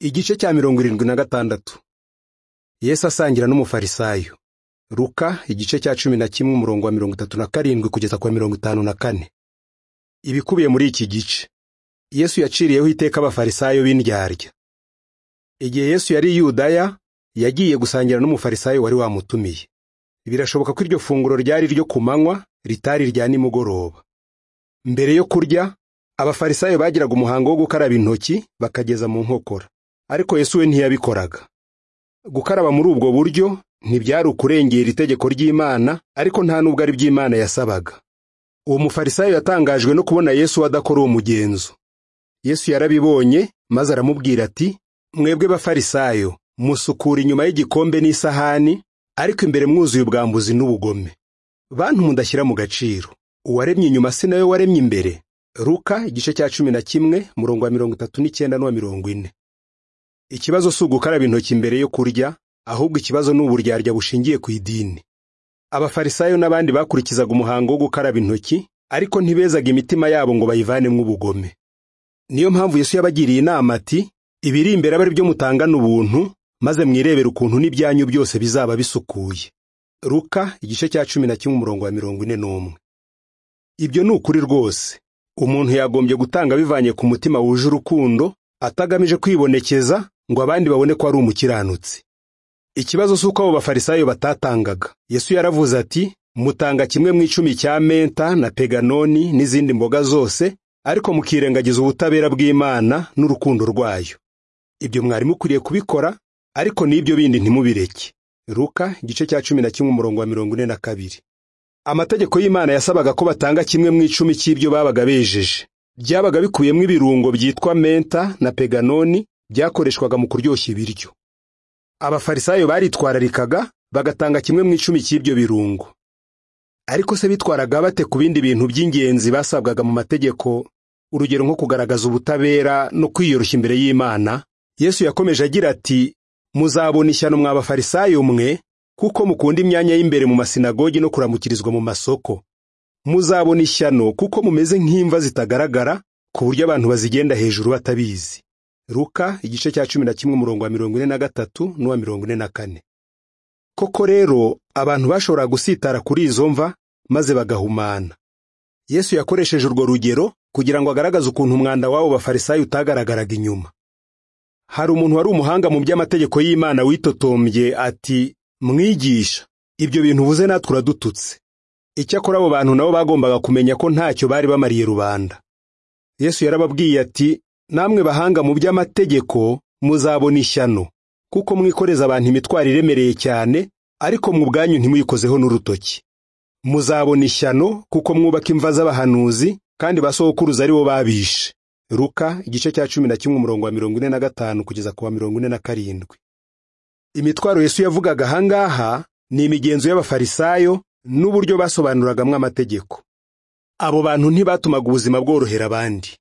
igice cya mirongo irindwi na gatandatu yesu asangira n'umufarisayo ruka igice cya cumi na kimwe umurongo wa mirongo itatu na karindwi kugeza kwa mirongo itanu na kane ibikubiye muri iki gice yesu yaciriyeho iteka abafarisayo b'indyarya igihe yesu yari i yudaya yagiye gusangira n'umufarisayo wari wamutumiye birashoboka ko iryo funguro ryari iryo ku manywa ritari irya nimugoroba mbere yo kurya abafarisayo bagiraga umuhango wo gukaraba intoki bakageza mu nkokora ariko Yesu we ntiyabikoraga gukaraba muri ubwo buryo ntibyari ukurengera itegeko ry'imana ariko nta nubwo ari by'imana yasabaga uwo mufarisayo yatangajwe no kubona yesu adakora uwo mugenzo yesu yarabibonye maze aramubwira ati mwebwe bafarisayo musukura inyuma y'igikombe n'isahani ariko imbere mwuzuye ubwambuzi n'ubugome bantu mudashyira mu gaciro uwaremye inyuma si nawe waremye imbere ruka igice cya cumi na kimwe murongo wa mirongo itatu n'icyenda n'uwa mirongo ine ikibazo si ugukaraba intoki mbere yo kurya ahubwo ikibazo ni uburyarya bushingiye ku idini abafarisayo n'abandi bakurikizaga umuhango wo gukaraba intoki ariko ntibezaga imitima yabo ngo bayivanemo ubugome niyo mpamvu yesu yabagiriye inama ati ibiri imbere abe ari byo mutangana ubuntu maze mwirebere ukuntu n'ibyanyu byose bizaba bisukuye ruka igice cya cumi na kimwe umurongo wa mirongo ine n'umwe ibyo ni ukuri rwose umuntu yagombye gutanga bivanye ku mutima wuje urukundo atagamije kwibonekeza ngo abandi babone ko ari umukiranutsi ikibazo si uko abo bafarisayo batatangaga yesu yaravuze ati mutanga kimwe mu icumi cya menta na peganoni n'izindi mboga zose ariko mukirengagiza ubutabera bw'imana n'urukundo rwayo ibyo mwari mukwiriye kubikora ariko n'ibyo bindi ntimubireke ruka igice cya cumi na kimwe umurongo wa mirongo ine na kabiri amategeko y'imana yasabaga ko batanga kimwe mu icumi cy'ibyo babaga bejeje byabaga bikubiyemo ibirungo byitwa menta na peganoni byakoreshwaga mu kuryoshya ibiryo abafarisayo baritwararikaga bagatanga kimwe mu icumi cy'ibyo birungo ariko se bitwaraga bate ku bindi bintu by'ingenzi basabwaga mu mategeko urugero nko kugaragaza ubutabera no kwiyoroshya imbere y'imana yesu yakomeje agira ati muzabona ishyano mwa bafarisayo mwe kuko mukunda imyanya y'imbere mu masinagogi no kuramukirizwa mu masoko muzabona ishyano kuko mumeze nk'imva zitagaragara ku buryo abantu bazigenda hejuru batabizi Ruka igice cya cumi na kimwe umurongo wa mirongo ine na gatatu n'uwa mirongo ine na kane koko rero abantu bashobora gusitara kuri izo mva maze bagahumana yesu yakoresheje urwo rugero kugira ngo agaragaze ukuntu umwanda w'abo bafarisayo utagaragaraga inyuma hari umuntu wari umuhanga mu by'amategeko y'imana witotombye ati mwigisha ibyo bintu uvuze natwe uradututse icyakora abo bantu nabo bagombaga kumenya ko ntacyo bari bamariye rubanda yesu yarababwiye ati namwe bahanga mu by'amategeko muzabona ishyano kuko mwikoreza abantu imitwaro iremereye cyane ariko mu bwanyu ntimuyikozeho n'urutoki muzabona ishyano kuko mwubaka imva z'abahanuzi kandi basokuruza ari bo babishe ruka igice cya cumi na kimwe umurongo wa mirongo ine na gatanu kugeza ku wa mirongo ine na karindwi imitwaro yesu yavugaga ahangaha ni imigenzo y'abafarisayo n'uburyo basobanuranagamo amategeko abo bantu ntibatumaga ubuzima bworohera abandi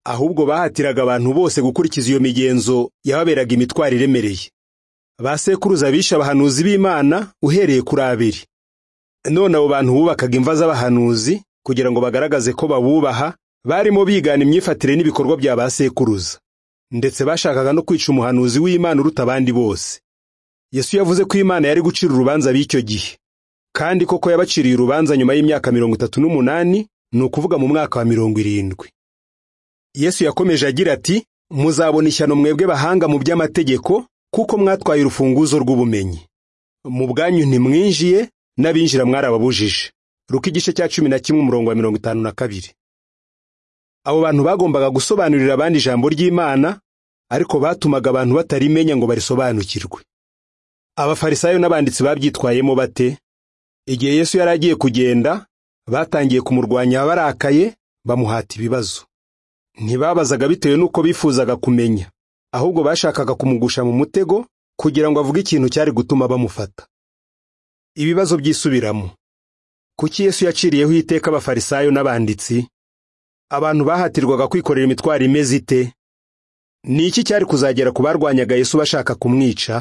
ahubwo bahatiraga abantu bose gukurikiza iyo migenzo yababeraga imitwaro iremereye basekuruza bishe abahanuzi b'imana uhereye kuri abiri none abo bantu bubakaga imva z'abahanuzi kugira ngo bagaragaze ko babubaha barimo bigana imyifatire n'ibikorwa bya basekuruza ndetse bashakaga no kwica umuhanuzi w'imana uruta abandi bose yesu yavuze ko imana yari gucira urubanza b'icyo gihe kandi koko yabaciriye urubanza nyuma y'imyaka mirongo itatu n'umunani ni ukuvuga mu mwaka wa mirongo irindwi yesu yakomeje agira ati muzabona ishyano mwebwe bahanga mu by'amategeko kuko mwatwaye urufunguzo rw'ubumenyi mu bwanyu ntimwinjiye n'abinjira mwarababujije ruka igice cya cumi na kimwe umurongo wa mirongo itanu na kabiri abo bantu bagombaga gusobanurira abandi ijambo ry'imana ariko batumaga abantu batarimenya ngo barisobanukirwe abafarisayo n'abanditsi babyitwayemo bate igihe yesu yari agiye kugenda batangiye kumurwanya barakaye bamuhata ibibazo ntibabazaga bitewe n'uko bifuzaga kumenya ahubwo bashakaga kumugusha mu mutego kugira ngo avuge ikintu cyari gutuma bamufata ibibazo byisubiramo kuki yesu yaciriyeho iteka abafarisayo n'abanditsi abantu bahatirwaga kwikorera imitwaro imeze ite ni iki cyari kuzagera ku barwanyaga yesu bashaka kumwica